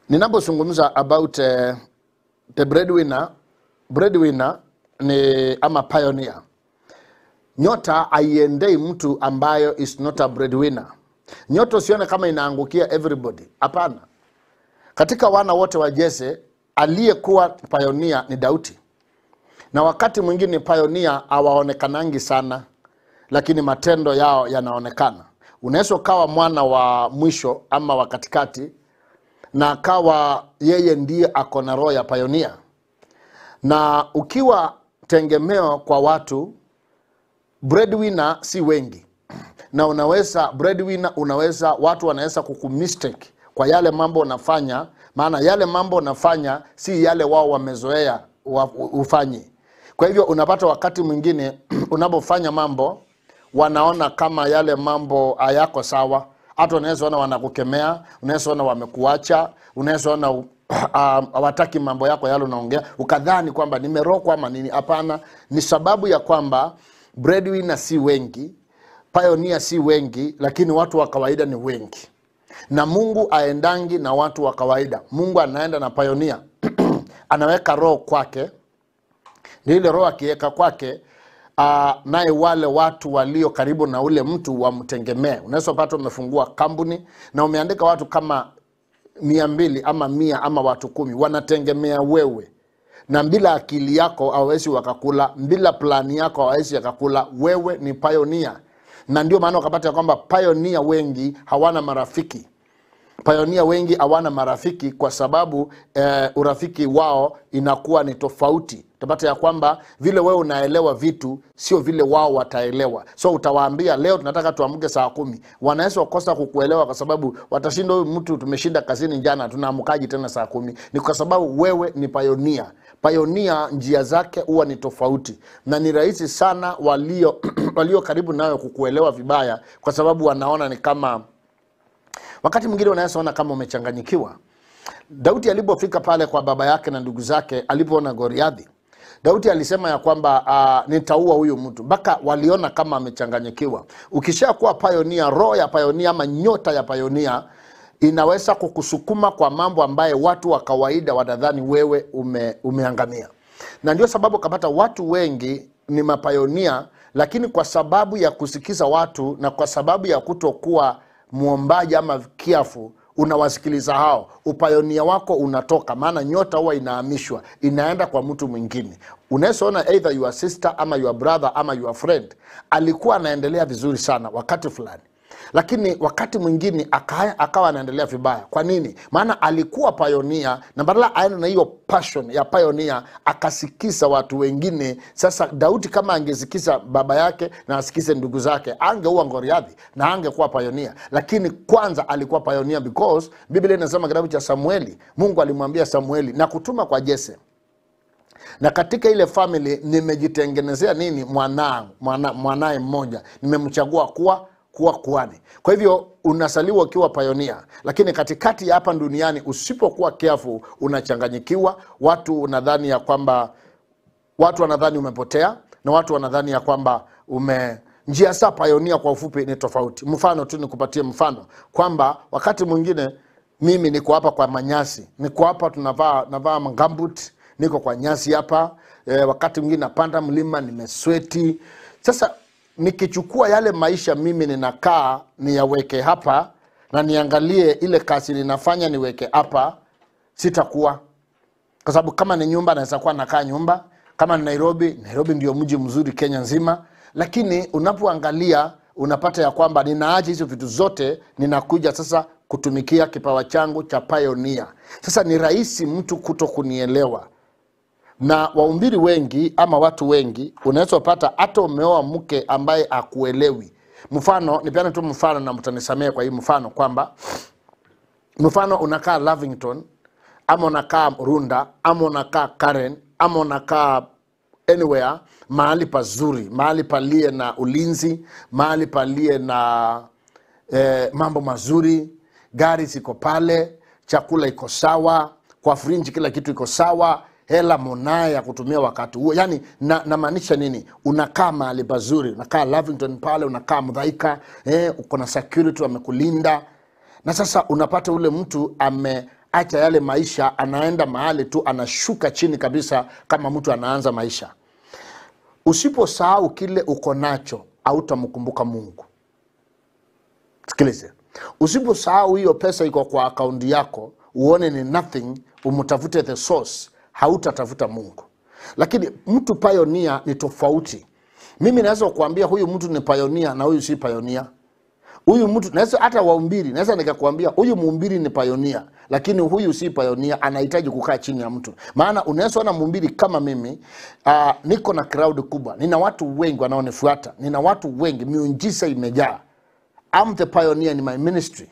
ninapozungumza about uh, the breadwinner breadwinner ni ama pioneer nyota haiendei mtu ambayo is not a breadwinner nyota usione kama inaangukia everybody hapana katika wana wote wa jese aliyekuwa pioneer ni dauti na wakati mwingine pioneer hawaonekanangi sana lakini matendo yao yanaonekana unaweza ukawa mwana wa mwisho ama wa katikati na akawa yeye ndiye ako na roho ya pioneer na ukiwa tengemeo kwa watu breadwinner si wengi na unaweza breadwinner unaweza watu wanaweza kukumistake kwa yale mambo unafanya maana yale mambo unafanya si yale wao wamezoea wa, ufanyi kwa hivyo unapata wakati mwingine unapofanya mambo wanaona kama yale mambo hayako sawa hata unaweza ona wanakukemea unaweza ona wamekuacha unaweza ona uh, hawataki mambo yako yale unaongea ukadhani kwamba nimerokwa ama nini hapana ni sababu ya kwamba breadwinner si wengi pioneer si wengi lakini watu wa kawaida ni wengi na mungu aendangi na watu wa kawaida mungu anaenda na pioneer anaweka roho kwake ni ile roho akiweka kwake uh, naye wale watu walio karibu na ule mtu wamtegemee unaweza pata umefungua kampuni na umeandika watu kama mia mbili ama mia ama watu kumi wanategemea wewe na bila akili yako hawawezi wakakula bila plani yako hawawezi wakakula wewe ni pioneer na ndio maana wakapata ya kwamba pioneer wengi hawana marafiki pioneer wengi hawana marafiki kwa sababu eh, urafiki wao inakuwa ni tofauti utapata ya kwamba vile wewe unaelewa vitu sio vile wao wataelewa so utawaambia leo tunataka tuamke saa kumi wanaweza wakosa kukuelewa kwa sababu watashinda huyu mtu tumeshinda kazini jana tunaamkaji tena saa kumi ni kwa sababu wewe ni payonia payonia njia zake huwa ni tofauti na ni rahisi sana walio walio karibu nayo kukuelewa vibaya kwa sababu wanaona ni kama wakati mwingine unaweza ona kama umechanganyikiwa daudi alipofika pale kwa baba yake na ndugu zake alipoona goriadhi daudi alisema ya kwamba uh, nitaua huyu mtu mpaka waliona kama amechanganyikiwa ukishakuwa payonia roho ya payonia ama nyota ya payonia inaweza kukusukuma kwa mambo ambaye watu wa kawaida wanadhani wewe ume, umeangamia na ndio sababu kapata watu wengi ni mapayonia lakini kwa sababu ya kusikiza watu na kwa sababu ya kutokuwa mwombaji ama kiafu unawasikiliza hao upayonia wako unatoka maana nyota huwa inahamishwa inaenda kwa mtu mwingine unawezaona either your sister ama your brother ama your friend alikuwa anaendelea vizuri sana wakati fulani lakini wakati mwingine aka, akawa anaendelea vibaya kwa nini maana alikuwa payonia na badala aende na hiyo passion ya payonia akasikiza watu wengine sasa daudi kama angesikiza baba yake na asikize ndugu zake angeua ngoriadhi na angekuwa payonia lakini kwanza alikuwa payonia because biblia inasema kitabu cha samueli mungu alimwambia samueli na kutuma kwa jese na katika ile family nimejitengenezea nini mwanangu mwana, mwanaye mmoja nimemchagua kuwa kuwa kuani kwa hivyo unasaliwa ukiwa payonia lakini katikati ya hapa duniani usipokuwa keafu unachanganyikiwa watu unadhani ya kwamba watu wanadhani umepotea na watu wanadhani ya kwamba ume njia saa payonia kwa ufupi ni tofauti mfano tu nikupatie mfano kwamba wakati mwingine mimi niko hapa kwa manyasi niko hapa tunavaa navaa ngambut niko kwa nyasi hapa e, wakati mwingine napanda mlima nimesweti sasa nikichukua yale maisha mimi ninakaa niyaweke hapa na niangalie ile kazi ninafanya niweke hapa sitakuwa kwa sababu kama ni nyumba naweza kuwa nakaa nyumba kama ni nairobi nairobi ndio mji mzuri kenya nzima lakini unapoangalia unapata ya kwamba ninaacha hizo vitu zote ninakuja sasa kutumikia kipawa changu cha pioneer sasa ni rahisi mtu kuto kunielewa na waumbiri wengi ama watu wengi unaweza pata hata umeoa mke ambaye akuelewi mfano nipeane tu mfano na mtanisamee kwa hii mfano kwamba mfano unakaa lavington ama unakaa runda ama unakaa karen ama unakaa anywhere mahali pazuri mahali palie na ulinzi mahali palie na eh, mambo mazuri gari ziko pale chakula iko sawa kwa frinji kila kitu iko sawa hela monaye ya kutumia wakati huo yani namaanisha na nini unakaa mahali pazuri unakaa lavington pale unakaa mdhaika eh, uko na security wamekulinda na sasa unapata ule mtu ame acha yale maisha anaenda mahali tu anashuka chini kabisa kama mtu anaanza maisha usiposahau kile uko nacho hautamkumbuka mungu sikilize usiposahau hiyo pesa iko kwa akaunti yako uone ni nothing umtafute the source hautatafuta mungu lakini mtu payonia ni tofauti mimi naweza kuambia huyu mtu ni payonia na huyu si payonia huyu mtu naweza hata waumbiri naweza nikakwambia huyu muumbiri ni payonia lakini huyu si payonia anahitaji kukaa chini ya mtu maana unaweza ona muumbiri kama mimi uh, niko na crowd kubwa nina watu wengi wanaonifuata nina watu wengi miunjisa imejaa I'm the pioneer in my ministry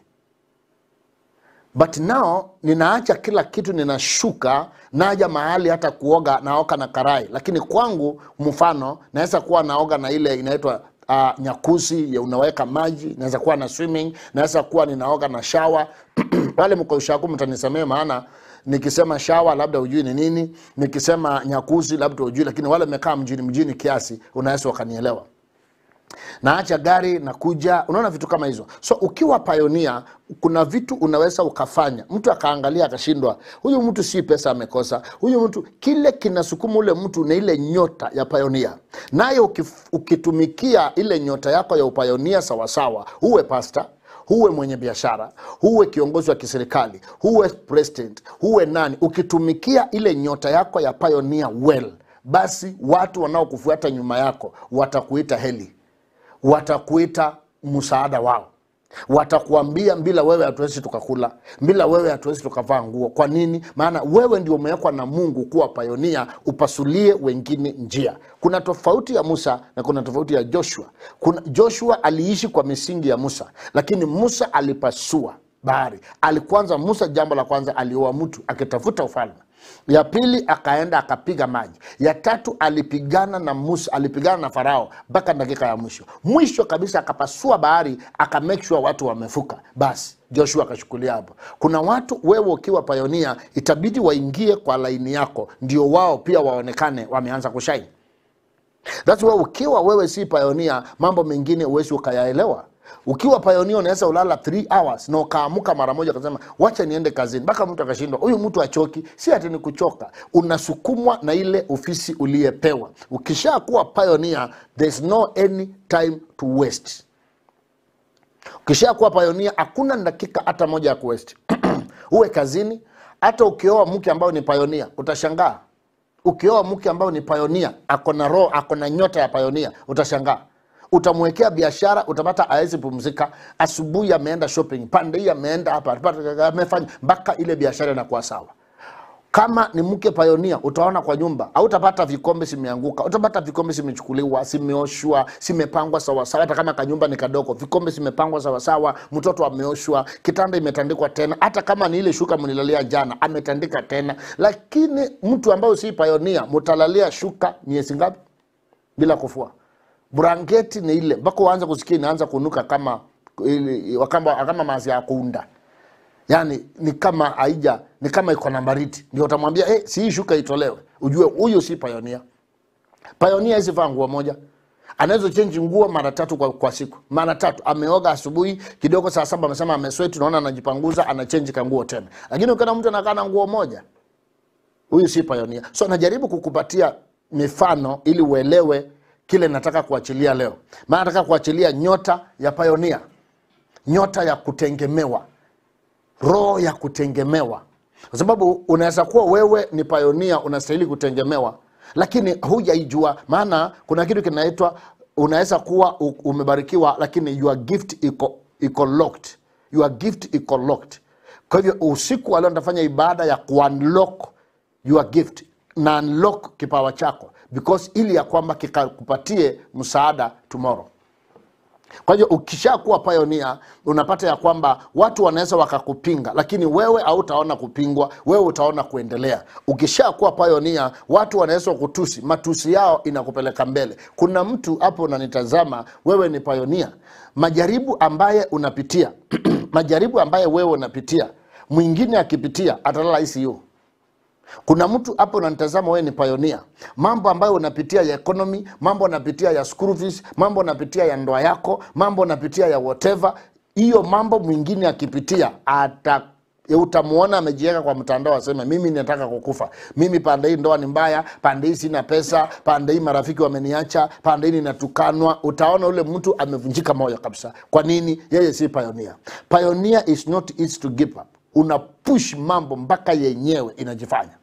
but now ninaacha kila kitu ninashuka naja mahali hata kuoga naoka na karai lakini kwangu mfano naweza kuwa naoga na ile inaitwa uh, nyakuzi ya unaweka maji naweza kuwa na swimming naweza kuwa ninaoga na shawa wale mko ushaku mtanisamee maana nikisema shawa labda ujui ni nini nikisema nyakuzi labda ujui lakini wale mekaa mjini mjini kiasi unaweza wakanielewa naacha gari nakuja unaona vitu kama hizo so ukiwa payonia kuna vitu unaweza ukafanya mtu akaangalia akashindwa huyu mtu si pesa amekosa huyu mtu kile kinasukuma ule mtu na ile nyota ya payonia naye ukif- ukitumikia ile nyota yako ya upayonia sawasawa huwe pasta huwe mwenye biashara huwe kiongozi wa kiserikali huwe president huwe nani ukitumikia ile nyota yako ya payonia well basi watu wanaokufuata nyuma yako watakuita heli watakuita msaada wao watakuambia bila wewe hatuwezi tukakula bila wewe hatuwezi tukavaa nguo kwa nini maana wewe ndio umewekwa na mungu kuwa payonia upasulie wengine njia kuna tofauti ya musa na kuna tofauti ya joshua kuna, joshua aliishi kwa misingi ya musa lakini musa alipasua bahari alikwanza musa jambo la kwanza alioa mtu akitafuta ufalme ya pili akaenda akapiga maji ya tatu alipigana na musa alipigana na farao mpaka dakika ya mwisho mwisho kabisa akapasua bahari aka make sure watu wamefuka basi joshua akashukulia hapo kuna watu wewe ukiwa payonia itabidi waingie kwa laini yako ndio wao pia waonekane wameanza kushaini That's why ukiwa wewe si payonia mambo mengine uwezi ukayaelewa ukiwa payonia unaweza ulala 3 hours na ukaamuka mara moja ukasema wacha niende kazini mpaka mtu akashindwa huyu mtu achoki si ati ni kuchoka unasukumwa na ile ofisi uliyepewa ukisha kuwa payonia there's no any time to waste ukisha kuwa payonia hakuna dakika hata moja ya kuwesti uwe kazini hata ukioa mke ambao ni payonia utashangaa ukioa mke ambao ni payonia ako na roho ako na nyota ya payonia utashangaa utamwekea biashara utapata awezi pumzika asubuhi ameenda shopping pande hii ameenda hapa pata- amefanya mpaka ile biashara inakuwa sawa kama ni mke payonia utaona kwa nyumba hautapata vikombe simeanguka utapata vikombe simechukuliwa simeoshwa simepangwa sawasawa hata kama kanyumba ni kadogo vikombe simepangwa sawasawa mtoto ameoshwa kitanda imetandikwa tena hata kama ni ile shuka mnilalia jana ametandika tena lakini mtu ambayo si payonia mutalalia shuka miezi ngapi bila kufua blanketi ni ile mpaka uanze kusikia inaanza kunuka kama ili- kama, kama mazi ya kuunda yani ni kama haija ni kama iko na baridi ndio utamwambia hey, si hii shuka itolewe ujue huyu si payonia payonia hizi vaa nguo moja anaweza chenji nguo mara tatu kwa, kwa siku mara tatu ameoga asubuhi kidogo saa saba amesema amesweti naona anajipanguza anachenji kanguo tena lakini ukiona mtu anakaa na nguo moja huyu si payonia so najaribu kukupatia mifano ili uelewe kile nataka kuachilia leo maana nataka kuachilia nyota ya payonia nyota ya kutengemewa roho ya kutengemewa kwa sababu unaweza kuwa wewe ni payonia unastahili kutengemewa lakini hujaijua maana kuna kitu kinaitwa unaweza kuwa u- umebarikiwa lakini your gift iko, iko locked your gift iko locked kwa hivyo usiku wa leo nitafanya ibada ya kuunlock your gift na unlock kipawa chako because ili ya kwamba kikakupatie msaada tomorrow kwa hivyo ukishakuwa payonia unapata ya kwamba watu wanaweza wakakupinga lakini wewe hautaona kupingwa wewe utaona kuendelea ukishakuwa payonia watu wanaweza kutusi matusi yao inakupeleka mbele kuna mtu hapo unanitazama wewe ni payonia majaribu ambaye unapitia majaribu ambaye wewe unapitia mwingine akipitia atalala ICU kuna mtu hapo unanitazama wewe ni payonia mambo ambayo unapitia ya economy mambo unapitia ya school fees mambo unapitia ya ndoa yako mambo unapitia ya whatever hiyo mambo mwingine akipitia ata Ya utamuona amejiweka kwa mtandao aseme mimi nataka kukufa mimi pande hii ndoa ni mbaya pande hii sina pesa pande hii marafiki wameniacha pande hii ninatukanwa utaona ule mtu amevunjika moyo kabisa kwa nini yeye si pioneer pioneer is not easy to give up una push mambo mpaka yenyewe inajifanya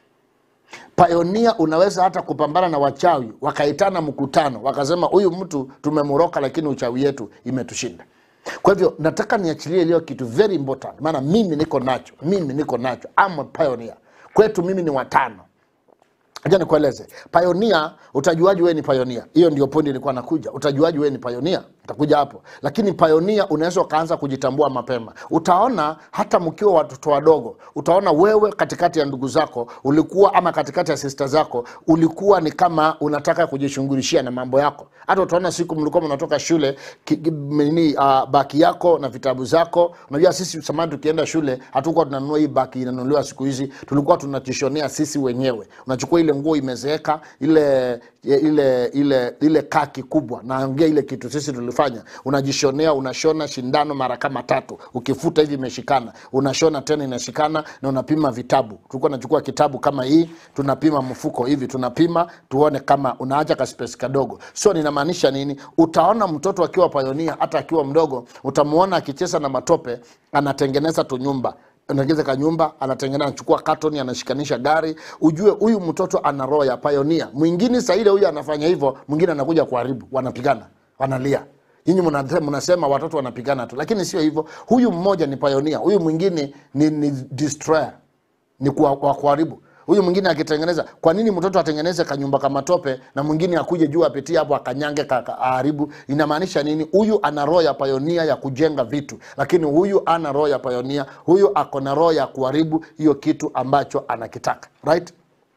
Pioneer unaweza hata kupambana na wachawi wakaitana mkutano wakasema huyu mtu tumemroka lakini uchawi yetu imetushinda kwa hivyo nataka niachilie iliyo kitu very important maana mimi niko nacho mimi niko nacho I'm a pioneer kwetu mimi ni watano acha nikueleze pioneer utajuaji wewe ni pioneer hiyo ndio pointi nilikuwa nakuja utajuaji wewe ni pioneer nitakuja hapo lakini pioneer unaweza ukaanza kujitambua mapema utaona hata mkiwa watoto wadogo utaona wewe katikati ya ndugu zako ulikuwa ama katikati ya sista zako ulikuwa ni kama unataka kujishughulishia na mambo yako hata utaona siku mlikuwa mnatoka shule ki, ki- nini uh, baki yako na vitabu zako unajua sisi zamani tukienda shule hatukuwa tunanunua hii baki inanunuliwa siku hizi tulikuwa tunajishonea sisi wenyewe unachukua ile nguo imezeeka ile ile ile ile kaki kubwa naongea ile kitu sisi tulifanya unajishonea unashona shindano mara kama tatu ukifuta hivi imeshikana unashona tena inashikana na unapima vitabu tulikuwa nachukua kitabu kama hii tunapima mfuko hivi tunapima tuone kama unaacha kaspesi kadogo so ninamaanisha nini utaona mtoto akiwa payonia hata akiwa mdogo utamuona akicheza na matope anatengeneza tunyumba anaingiza kanyumba anatengeneza anachukua katoni anashikanisha gari ujue huyu mtoto ana roho ya payonia mwingine saa ile huyu anafanya hivyo mwingine anakuja kuharibu wanapigana wanalia nyinyi mnasema mnasema watoto wanapigana tu lakini sio hivyo huyu mmoja ni payonia huyu mwingine ni, ni destroyer ni kuwa- wa kuharibu huyu mwingine akitengeneza kwa nini mtoto atengeneze kanyumba kama tope na mwingine akuje juu apitie hapo akanyange ka- ka- aharibu inamaanisha nini huyu ana roho ya payonia ya kujenga vitu lakini huyu ana roho ya payonia huyu ako na roho ya kuharibu hiyo kitu ambacho anakitaka right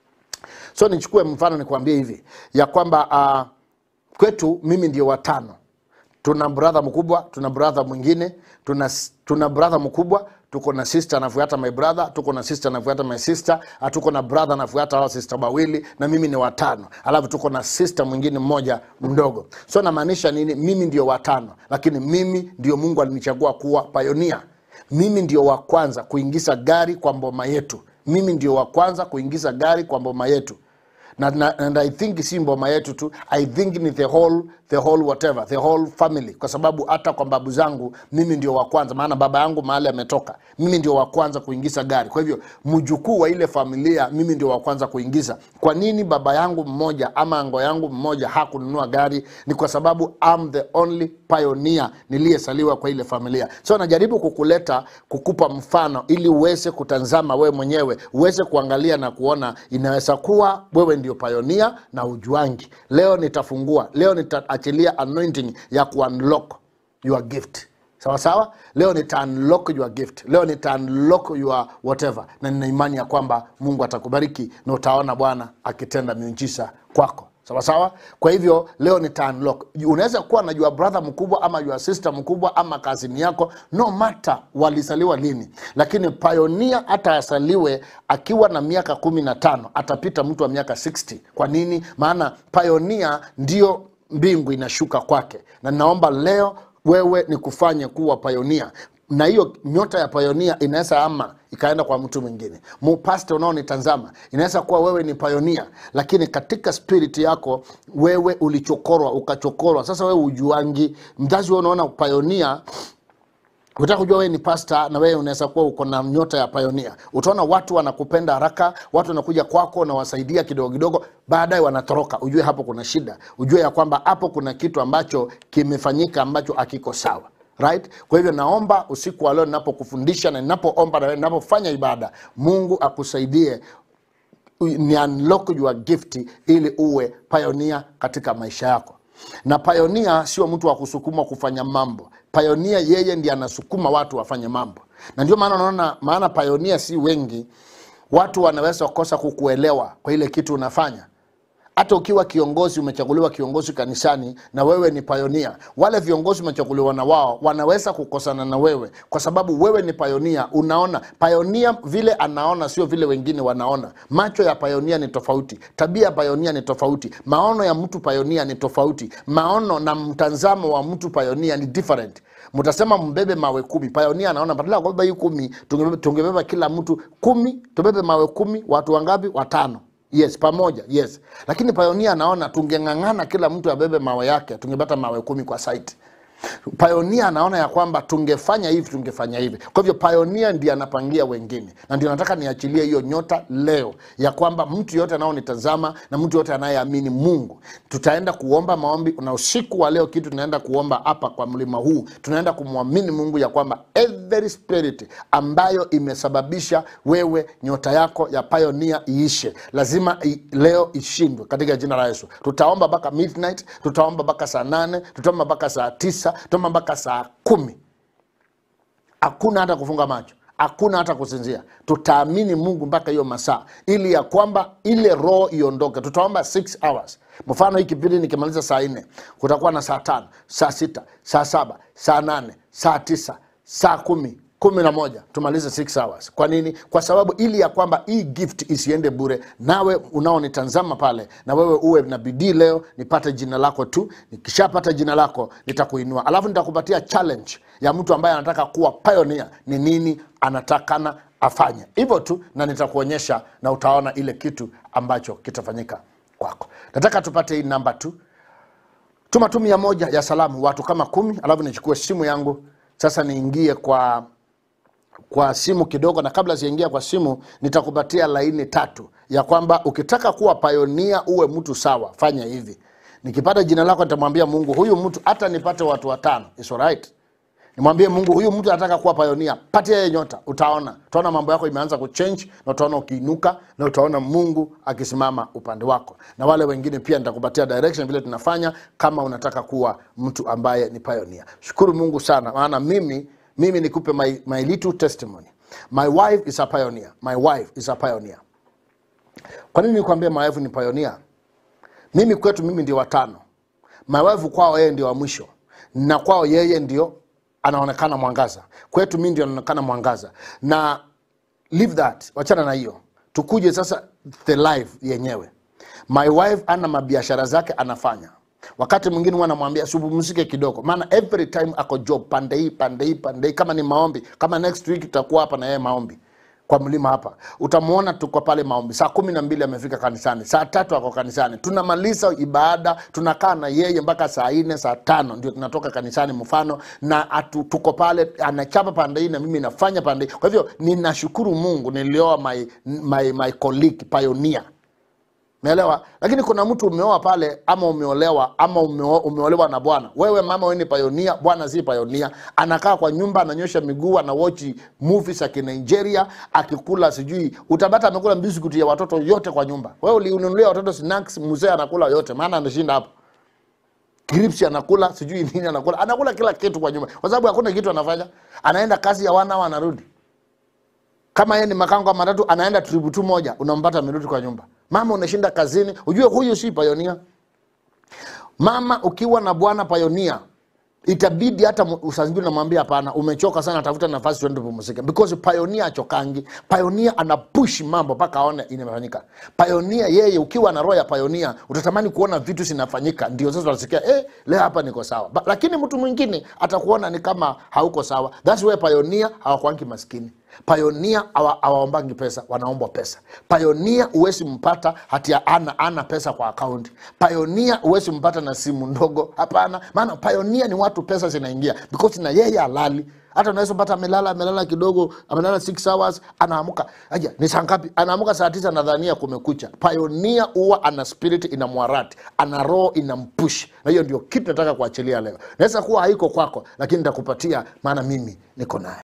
so nichukue mfano nikuambie hivi ya kwamba uh, kwetu mimi ndio watano tuna brother mkubwa tuna brother mwingine tuna, tuna brother mkubwa tuko na sister anafuata my brother tuko na sister anafuata my sister ah, tuko na brother anafuata hao sister wawili na mimi ni watano alafu tuko na sister mwingine mmoja mdogo so namaanisha nini mimi ndio watano lakini mimi ndio mungu alinichagua kuwa pioneer mimi ndio wa kwanza kuingiza gari kwa mboma yetu mimi ndio wa kwanza kuingiza gari kwa mboma yetu na, na, and i think si mboma yetu tu i think ni the whole the whole whatever the whole family kwa sababu hata kwa babu zangu mimi ndio wa kwanza maana baba yangu mahali ametoka mimi ndio wa kwanza kuingiza gari kwa hivyo mjukuu wa ile familia mimi ndio wa kwanza kuingiza kwa nini baba yangu mmoja ama ango yangu mmoja hakununua gari ni kwa sababu I'm the only pioneer niliyesaliwa kwa ile familia so najaribu kukuleta kukupa mfano ili uweze kutazama wewe mwenyewe uweze kuangalia na kuona inaweza kuwa wewe ndio pioneer na ujuangi leo nitafungua leo nitaachilia anointing ya kuunlock your gift sawa sawa leo nita unlock your gift leo nita unlock your whatever na nina imani ya kwamba mungu atakubariki na utaona bwana akitenda miujiza kwako sawa sawa kwa hivyo leo nita unlock unaweza kuwa na your brother mkubwa ama your sister mkubwa ama kazini yako no matter walisaliwa lini lakini pioneer hata asaliwe akiwa na miaka kumi na tano atapita mtu wa miaka 60 kwa nini maana pioneer ndio mbingu inashuka kwake na naomba leo wewe ni kufanye kuwa payonia na hiyo nyota ya payonia inaweza ama ikaenda kwa mtu mwingine mupaste unaonitazama inaweza kuwa wewe ni payonia lakini katika spirit yako wewe ulichokorwa ukachokorwa sasa wewe ujuangi mzazi wewe unaona payonia utaka kujua wewe ni pasta na wewe unaweza kuwa uko na nyota ya payonia utaona watu wanakupenda haraka watu wanakuja kwako na wasaidia kidogo kidogo baadaye wanatoroka ujue hapo kuna shida ujue ya kwamba hapo kuna kitu ambacho kimefanyika ambacho akiko sawa right kwa hivyo naomba usiku wa leo ninapokufundisha na ninapoomba na wewe ninapofanya ibada mungu akusaidie ni unlock your gift ili uwe pioneer katika maisha yako na pioneer sio mtu wa kusukuma kufanya mambo pioneer yeye ndiye anasukuma watu wafanye mambo na ndio maana unaona maana pioneer si wengi watu wanaweza kukosa kukuelewa kwa ile kitu unafanya hata ukiwa kiongozi umechaguliwa kiongozi kanisani na wewe ni payonia wale viongozi umechaguliwa na wao wanaweza kukosana na wewe kwa sababu wewe ni payonia unaona payonia vile anaona sio vile wengine wanaona macho ya payonia ni tofauti tabia ya payonia ni tofauti maono ya mtu payonia ni tofauti maono na mtazamo wa mtu payonia ni different mtasema mbebe mawe kumi payonia anaona badala ya kubeba hii kumi tungebeba, tungebeba kila mtu kumi tubebe mawe kumi watu wangapi watano yes pamoja yes lakini payonia anaona tungeng'ang'ana kila mtu abebe mawe yake tungepata mawe kumi kwa site payonia anaona ya kwamba tungefanya hivi tungefanya hivi kwa hivyo payonia ndiye anapangia wengine na ndio nataka niachilie hiyo nyota leo ya kwamba mtu yote anaonitazama na mtu yote anayeamini mungu tutaenda kuomba maombi na usiku wa leo kitu tunaenda kuomba hapa kwa mlima huu tunaenda kumwamini mungu ya kwamba every spirit ambayo imesababisha wewe nyota yako ya payonia iishe lazima i, leo ishindwe katika jina la yesu tutaomba mpaka midnight tutaomba mpaka saa nane tutaomba mpaka saa tisa tutaomba mpaka saa kumi hakuna hata kufunga macho hakuna hata kusinzia tutaamini mungu mpaka hiyo masaa ili ya kwamba ile roho iondoke tutaomba 6 hours mfano hii kipindi nikimaliza saa nne kutakuwa na saa tano saa sita saa saba saa nane saa tisa saa kumi kumi na moja tumalize 6 hours kwa nini kwa sababu ili ya kwamba hii gift isiende bure nawe unaonitazama pale na wewe uwe na bidii leo nipate jina lako tu nikishapata jina lako nitakuinua alafu nitakupatia challenge ya mtu ambaye anataka kuwa pioneer ni nini anatakana afanye hivyo tu na nitakuonyesha na utaona ile kitu ambacho kitafanyika kwako nataka tupate hii namba tu tuma tu mia moja ya salamu watu kama kumi alafu nichukue simu yangu sasa niingie kwa kwa simu kidogo na kabla sijaingia kwa simu nitakupatia laini tatu ya kwamba ukitaka kuwa payonia uwe mtu sawa fanya hivi nikipata jina lako nitamwambia mungu huyu mtu hata nipate watu watano It's alright nimwambie mungu huyu mtu anataka kuwa payonia patia yeye nyota utaona utaona mambo yako imeanza kuchange na utaona ukiinuka na utaona mungu akisimama upande wako na wale wengine pia nitakupatia direction vile tunafanya kama unataka kuwa mtu ambaye ni payonia shukuru mungu sana maana mimi mimi nikupe my, my little testimony my wife is a pioneer my wife is a pioneer kwa nini nikwambia my wife ni pioneer mimi kwetu mimi ndio watano my wife kwao yeye ndio wa mwisho na kwao yeye ndio anaonekana mwangaza kwetu mimi ndio anaonekana mwangaza na leave that wachana na hiyo tukuje sasa the life yenyewe my wife ana mabiashara zake anafanya wakati mwingine huwa namwambia supumzike kidogo maana every time ako job pande hii pande hii pande hii kama ni maombi kama next week tutakuwa hapa na yeye maombi kwa mlima hapa utamwona tuko pale maombi saa kumi na mbili amefika kanisani saa tatu ako kanisani tunamaliza ibada tunakaa na yeye mpaka saa nne saa tano ndio tunatoka kanisani mfano na atu, tuko pale anachapa pande hii na mimi nafanya pande hii kwa hivyo ninashukuru mungu nilioa my, my, my colleague pioneer Umeelewa? Lakini kuna mtu umeoa pale ama umeolewa ama umeo, umeolewa na bwana. Wewe mama wewe ni payonia, bwana si payonia. Anakaa kwa nyumba ananyosha miguu anawochi movies za Nigeria akikula sijui utapata amekula biscuit ya watoto yote kwa nyumba. Wewe ulinunulia watoto snacks, mzee anakula yote maana anashinda hapo. Grips anakula sijui nini anakula. Anakula kila kitu kwa nyumba. Kwa sababu hakuna kitu anafanya. Anaenda kazi ya wana au anarudi kama yeye ni makango wa matatu anaenda tribu tu moja unampata amerudi kwa nyumba mama unashinda kazini ujue huyu si payonia mama ukiwa na bwana payonia itabidi hata saa zingine namwambia hapana umechoka sana tafuta nafasi tuende pumzike because payonia achokangi payonia ana push mambo mpaka aone inafanyika payonia yeye ukiwa na roho ya payonia utatamani kuona vitu zinafanyika ndio sasa utasikia eh, leo hapa niko sawa ba, lakini mtu mwingine atakuona ni kama hauko sawa thats why payonia hawakwangi maskini payonia hawaombangi pesa wanaombwa pesa payonia huwezi mpata hati ana, ana pesa kwa akaunti payonia huwezi mpata na simu ndogo hapana maana payonia ni watu pesa zinaingia because na yeye alali hata unaweza pata amelala amelala kidogo amelala 6 hours anaamuka aja ni saa ngapi anaamuka saa tisa nadhania kumekucha payonia huwa ana spirit ina mwarati ana roho ina mpush na hiyo ndio kitu nataka kuachilia leo naweza kuwa haiko kwako lakini nitakupatia maana mimi niko naye